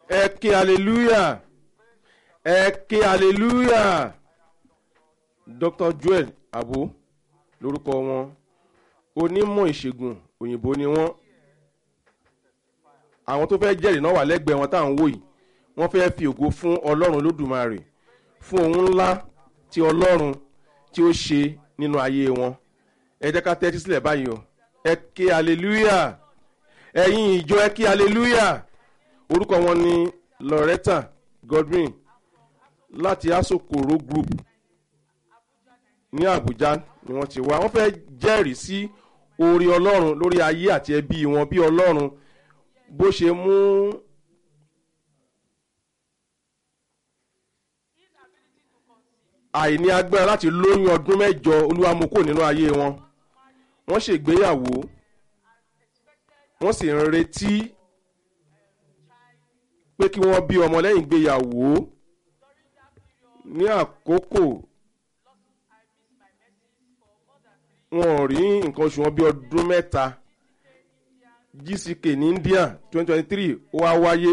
ẹ ké hallelujah ẹ ké hallelujah dr joel abo lórúkọ wọn onímọ̀ ìṣègùn òyìnbó ni wọ́n àwọn tó fẹ́ jẹ́rìí náà wà lẹ́gbẹ̀ẹ́ wọn tá à ń wò yìí wọ́n fẹ́ fi ògo fún ọlọ́run lódùmarè fún ohun ńlá tí ọlọ́run tí ó ṣe nínú ayé wọn ẹ jẹ́ ká tẹ́tí sílẹ̀ báyìí o ẹ ké hallelujah ẹ̀yin ìjọ ẹ ké hallelujah orúkọ wọn ni loretta godwin láti asokoro group ní àbújá ni wọ́n ti wá wọ́n fẹ́ jẹ́rìí sí orí ọlọ́run lórí ayé àti ẹbí wọn bí ọlọ́run bó ṣe mú àìní agbára láti lóyún ọdún mẹ́jọ olúwa mú kó nínú ayé wọn wọ́n ṣègbéyàwó wọ́n sì ń retí pé kí wọ́n bí ọmọ lẹ́yìn ìgbéyàwó ní àkókò wọn ò rí nǹkan oṣù wọn bí ọdún mẹ́ta gck ní india twenty twenty three ó wá wáyé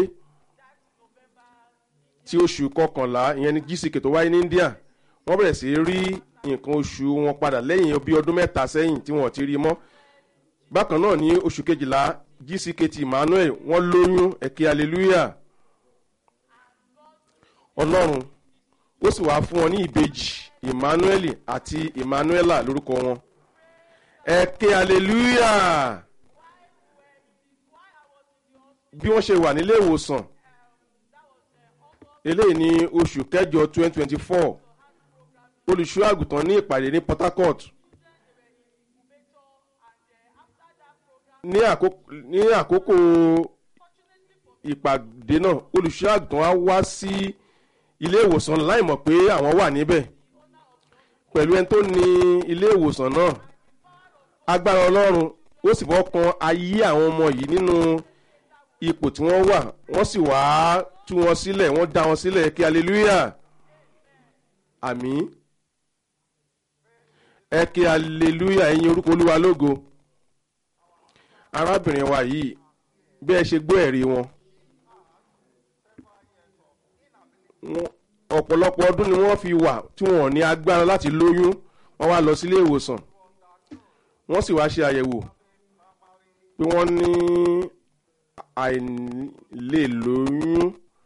tí oṣù kọkànlá ìyẹn ní gck tó wáyé ní india wọ́n bẹ̀rẹ̀ sí rí nǹkan oṣù wọn padà lẹ́yìn bí ọdún mẹ́ta sẹ́yìn tí wọ́n ti rí mọ́ bákan náà ní oṣù kejìlá gck ti emmanuel wọ́n lóyún ẹ̀kẹ́ hallelujah ọlọ́run ó sì wáá fún wọn ní ìbejì emmanuel àti emmanuela lórúkọ wọn ẹ̀kẹ́ hallelujah bí wọ́n ṣe wà nílé ìwòsàn eléyìí ní oṣù kẹjọ twenty twenty four olùṣọ́ àgùntàn ní ìpàdé ní port harcourt ní àkókò ìpàdé náà olùṣọ́ àgùntàn á wá sí ilé ìwòsàn láì mọ̀ pé àwọn wà níbẹ̀ pẹ̀lú ẹni tó ní ilé ìwòsàn náà agbára ọlọ́run ó sì fọ́ kan ayé àwọn ọmọ yìí nínú ipò tí wọ́n wà wọ́n sì wá tú wọn sílẹ̀ wọ́n dá wọn sílẹ̀ kí hallelujah àmì ẹ kí hallelujah ẹ̀yin orúkọ olúwa lógo arábìnrin wa yìí bí ẹ ṣe gbọ́ ẹ̀rí wọn ọ̀pọ̀lọpọ̀ ọdún ni wọ́n fi wà tí wọ́n ò ní agbára láti lóyún wọ́n wá lọ sílé ìwòsàn wọ́n sì wá ṣe àyẹ̀wò pé wọ́n ní àìlè lóyún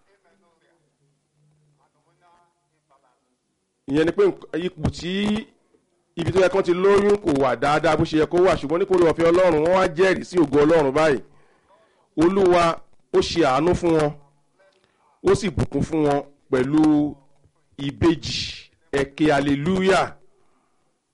ìyẹn ni pé ipò tí ibi tó yẹ kán ti lóyún kò wà dáadáa bó ṣe yẹ kó wà ṣùgbọ́n ní kórè ọ̀fẹ́ ọlọ́run wọ́n wá jẹ́rìí sí ògo ọlọ́run báyìí olúwa ó ṣe àánú fún wọn ó sì bùkún fún wọn pẹ̀lú ìbejì ẹ̀kẹ́ hallelujah